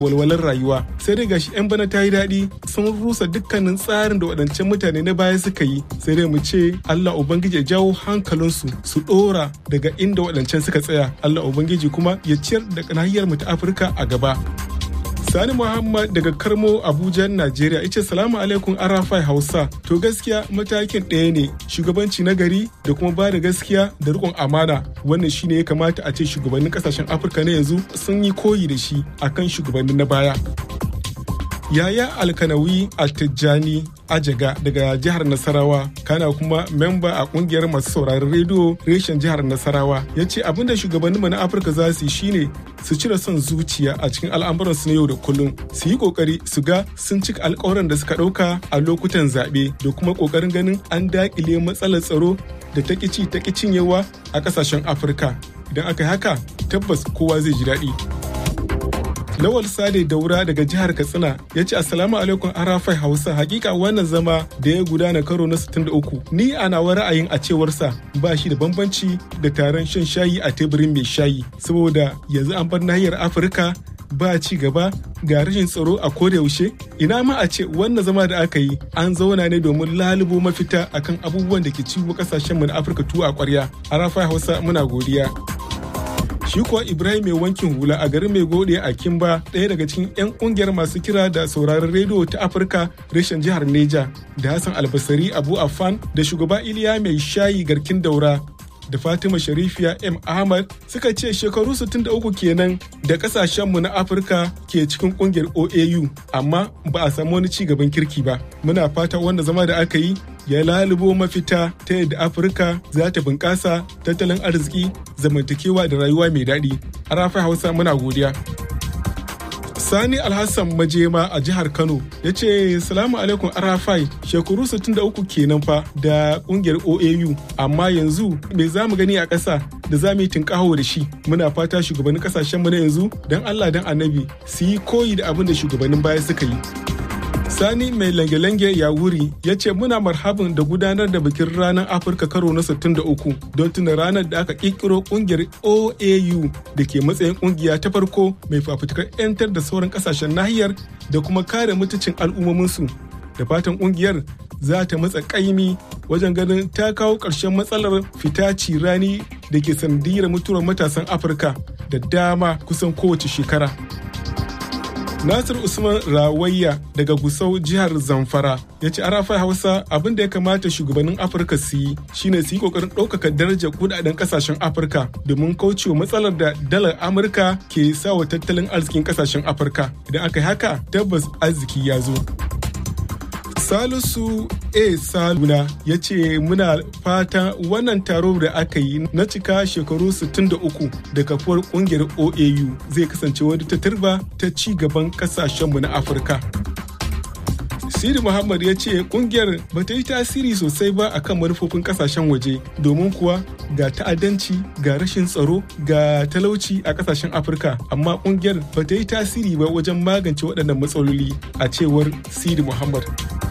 walwalar rayuwa sai dai gashi 'yan bana ta yi daɗi sun rusa dukkanin tsarin da waɗancan mutane na baya suka yi sai dai mu ce Allah Ubangiji ya jawo hankalinsu su ɗora daga inda waɗancan suka tsaya Allah Ubangiji kuma ya ciyar da nahiyar mu ta Afirka a gaba. Sani Muhammad daga Karmo Abuja, Najeriya ice salamu alaikum Arafai Hausa. To gaskiya matakin ɗaya ne shugabanci na gari da kuma ba da gaskiya da riƙon amana. Wannan shine ya kamata a ce shugabannin ƙasashen Afirka na yanzu sun yi koyi da shi akan shugabannin na baya. Yaya Alkanawi Altijjani Ajaga daga jihar Nasarawa kana kuma memba a kungiyar masu sauraron rediyo reshen jihar Nasarawa ya ce abinda shugabanninmu na Afirka za su yi shine su cire son zuciya a cikin al'amuransu na yau da kullum su yi kokari su ga sun cika alkawaran da suka ɗauka a lokutan zaɓe da kuma kokarin ganin an daƙile matsalar tsaro da ta ci ta cinyewa a ƙasashen Afirka idan aka yi haka tabbas kowa zai ji daɗi. Lawal Sade Daura daga jihar Katsina ya ce Assalamu alaikum Arafai Hausa hakika wannan zama da ya gudana karo na 63 ni a nawa ra'ayin a cewarsa ba shi da bambanci da taron shan shayi a teburin mai shayi saboda yanzu an bar nahiyar Afirka ba ci gaba ga rashin tsaro a koda yaushe ina ma a ce wannan zama da aka yi an zauna ne domin lalubo mafita akan abubuwan da ke ciwo kasashen mu na Afirka tuwa a kwarya Arafai Hausa muna godiya shi kuwa ibrahim mai wankin hula a garin mai gode a kimba ɗaya daga cikin 'yan ƙungiyar masu kira da sauraron rediyo ta afirka reshen jihar neja da hassan albasari abu afan da shugaba iliya mai shayi garkin daura da fatima sharifiya m ahmad suka ce shekaru 63 kenan da kasashenmu na afirka ke cikin kungiyar oau amma ba a samu wani ci gaban kirki ba muna fata wanda zama da aka yi ya lalubo mafita ta yadda afirka za ta bunƙasa tattalin arziki zamantakewa da rayuwa mai daɗi a rafi hausa muna godiya Sani Alhassan Majema a jihar Kano ya ce salamu alaikum Arafai shekaru 63 kenan fa da kungiyar OAU amma yanzu me za mu gani a ƙasa da za mu yi tunƙaho da shi muna fata shugabannin ƙasashenmu na yanzu don Allah don annabi su yi koyi da abin da shugabannin baya suka yi. Sani mai lange-lange ya wuri ya ce muna marhabin da gudanar da bikin ranar Afirka karo na 63 don tuna ranar da aka kirkiro kungiyar OAU da ke matsayin kungiya ta farko mai fafutukar 'yantar da sauran kasashen nahiyar da kuma kare mutuncin al'ummominsu. Da fatan kungiyar za ta matsa kaimi wajen ganin ta kawo ƙarshen matsalar fita cirani da ke sanadiyar mutuwar matasan Afirka da dama kusan kowace shekara. Nasir Usman Rawayya daga Gusau jihar Zamfara ya ce arafai Hausa abin da ya kamata shugabannin Afirka su yi shine su yi kokarin ɗaukaka darajar kudaden kasashen Afirka domin kaucewa matsalar da dalar Amurka ke sawa tattalin arzikin kasashen Afirka. Idan aka yi haka tabbas arziki ya zo. Salisu A. Saluna ya ce muna fata wannan taro da aka yi na cika shekaru 63 da kafuwar kungiyar OAU zai kasance wani ta turba ta ci gaban kasashenmu na Afirka. Siri Muhammad ya ce kungiyar ba ta yi tasiri sosai ba akan manufofin kasashen waje domin kuwa ga ta'addanci ga rashin tsaro ga talauci a kasashen Afirka amma kungiyar ba ta yi tasiri ba wajen magance waɗannan matsaloli a cewar Siri Muhammad.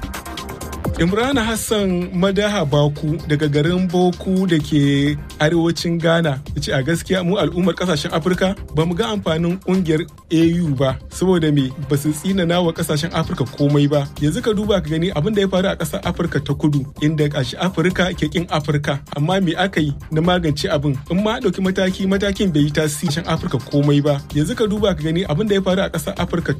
Imrana Hassan Madaha Baku daga garin Boku da ke arewacin Ghana ya ce a gaskiya mu al'ummar kasashen Afirka ba mu ga amfanin kungiyar AU ba saboda me ba su tsinana wa kasashen Afirka komai ba yanzu ka duba ka gani abin da ya faru a ƙasar Afirka ta kudu inda kashi Afirka ke kin Afirka amma me aka yi na magance abin in ma ɗauki mataki matakin bai yi tasirin Afirka komai ba yanzu ka duba ka gani abin da ya faru a ƙasar Afirka